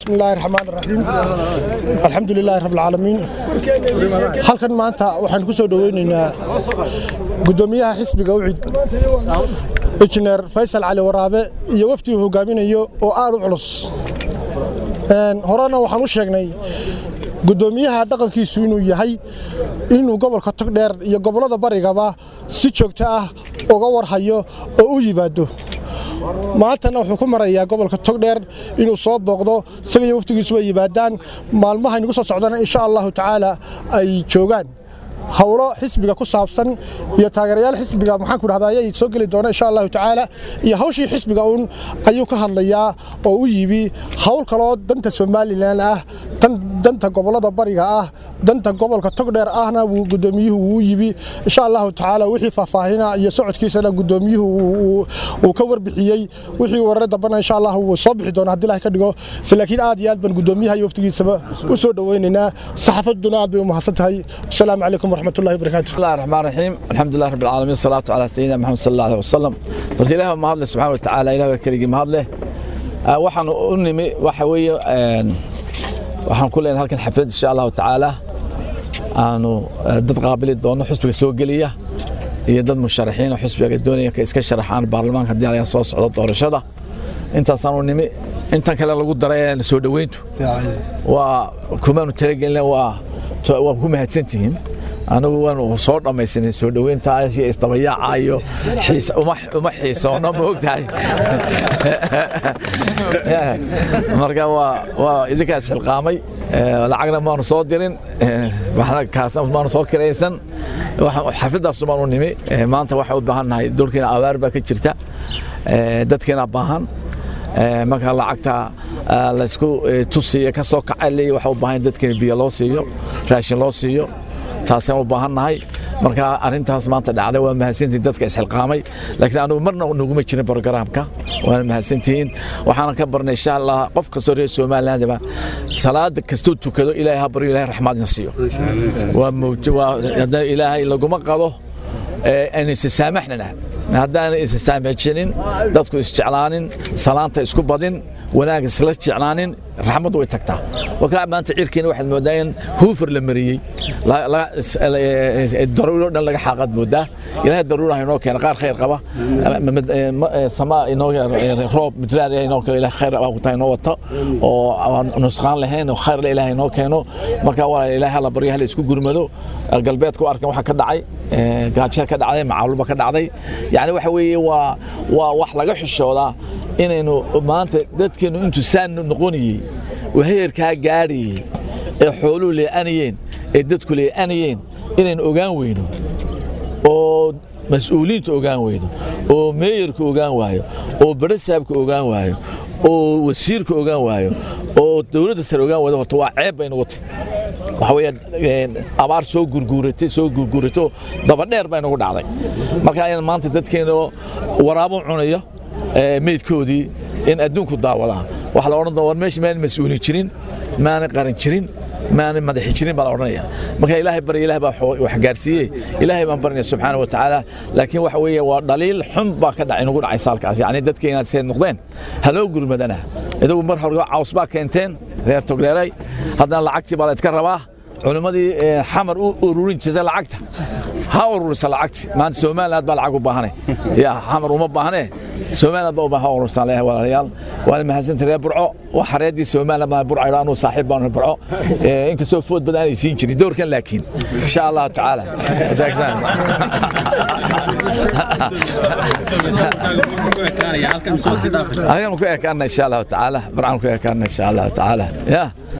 بسم الله الرحمن الرحيم الحمد لله رب العالمين halkan maanta waxaan ku soo dhaweynaynaa gudoomiyaha xisbiga ucid injineer faysal cali waraabe iyo wafdi uu hogaaminayo oo aad u culus horena waxaan u sheegnay gudoomiyaha dhaqankiisu inuu yahay inuu gobolka togdheer iyo gobollada barigaba si joogto ah uga warhayo oo u yimaado maantana wuxuu ku marayaa gobolka togdheer inuu soo booqdo isaga iyo waftigiisu ay yimaadaan maalmaha inagu soo socdana insha allahu tacaala ay joogaan howlo xisbiga ku saabsan iyo taageerayaal xisbiga maxaan ku dhahdaa ayay soo geli doona insha allahu tacaala iyo hawshii xisbiga uun ayuu ka hadlayaa oo u yibi hawl kaloo danta somalilan ah danta gobollada bariga ah danta gobolka togdheer ahna wuu gudoomiyuhu wuu yibi insha allahu tacaala wixii faahfaahina iyo socodkiisana gudoomiyuhu uu ka warbixiyey wixii warar dambana insha allah wuu soo bixi doona haddii ilahay ka dhigo laakiin aad iyo aad baan gudoomiyaha iyo waftigiisaba u soo dhoweynaynaa saxaafaduna aad bay u mahadsan tahay wasalaamu calaykum ورحمة الله وبركاته بسم الله الرحمن الرحيم الحمد لله رب العالمين الصلاة على سيدنا محمد صلى الله عليه وسلم horta ilaah ma hadle subxaana watacaala ilaah waa keligii ma hadle waxaan u nimi waxa weeye waxaan ku leenahay halkan xaflad insha allahu tacaala aanu dad qaabili doono xusbiga soo geliya iyo dad musharaxiin oo xusbiga doonaya ka iska sharaxaan baarlamaanka haddii ayaa soo socdo doorashada intaasaan u nimi intan kale lagu daray soo dhoweyntu waa kumaanu talagelina waa waa ku mahadsantihiin anigu waan soo dhammaysanay soo dhoweyntaas iyo isdabayaaca iyo uma xiisoono ma ogtahay marka waa idinkaas xilqaamay lacagna maanu soo dirin maanu soo kiraysan xafladaasu maanu nimi maanta waxaa u baahan nahay dhulkiina abaar baa ka jirta dadkiina baahan marka lacagta laysku tusiyo ka soo kacay waxa u baahan dadkiina biyo loo siiyo raashin loo siiyo taasaan u baahannahay marka arrintaas maanta dhacday waa mahadsantihiin dadka isxilqaamay laakiin anugu marna naguma jirin brogaraamka waana mahadsantihiin waxaana ka barnay insha allah qof kastoo reer somalilandaba salaada kastuu tukado ilaahay ha baryo ilahay raxmaadna siiyo waa mawj waa haddana ilaahay laguma qado aynu isasaamaxnana haddaana isasaamaxinin dadku isjeclaanin salaanta isku badin wanaag isla jeclaanin raxmaddu way tagtaa wakaa maanta cirkiina waxaad moodaa in huufar la mariyey daruuro dhan laga xaaqaad moodaa ilaahay daruura ha inoo keena qaar khayr qaba samaa inoo roob midraar inoo keeno ilahay khayr abuutaa inoo wato oo nusqaan lahayn oo khayr le ilahay inoo keeno marka waa ilaahay hala baryo hala isku gurmado galbeedka u arkan waxa ka dhacay gaajo ka dhacday macaaluba ka dhacday yani waxa weeye waa waa wax laga xishoodaa inaynu maanta dadkeenu intuu saan noqonayey oo heerkaa gaadhayey ee xooluhu lee'anayeen ee dadku lee'anayeen inaynu ogaan weyno oo mas-uuliyiinta ogaan weyno oo meeyarka ogaan waayo oo barasaabka ogaan waayo oo wasiirka ogaan waayo oo dowladda sare ogaan waydo horta waa ceeb baynu watay waxa weeye abaar soo gurguuratay soo gurguuratay dabadheer baa inagu dhacday marka in maanta dadkeena waraabo cunaya meydkoodii in adduunku daawadaa waxa la odhan doona war meesha maana mas-uulin jirin maana qaran jirin maana madaxi jirin baa la odhanaya marka ilaahay barya ilaah baa wax gaarsiiyey ilaahay baan barinaya subxaana wa tacaala laakiin waxa weeye waa dhaliil xun baa ka dhacay inagu dhacay saalkaas yacni dadkeena see noqdeen haloo gurmadana idagu mar hore caws baa keenteen reer togleeray haddana lacagtii baa la idka rabaa culimmadii xamar u ururin jirtay lacagta ha ururisa lacagti maanta somaliland baa lacag u baahanay ya xamar uma baahne somaliland baa u baahan urursan leeyahay walaalayaal waana mahadsantay reer burco wax xareedii somaliland baa burco idhaa anuu saaxiib baan burco inkastoo food badan aanay siin jirin doorkan laakiin insha allahu tacaala halkan ku ekaana insha allahu tacaala burcan ku ekaana insha allahu tacaala ya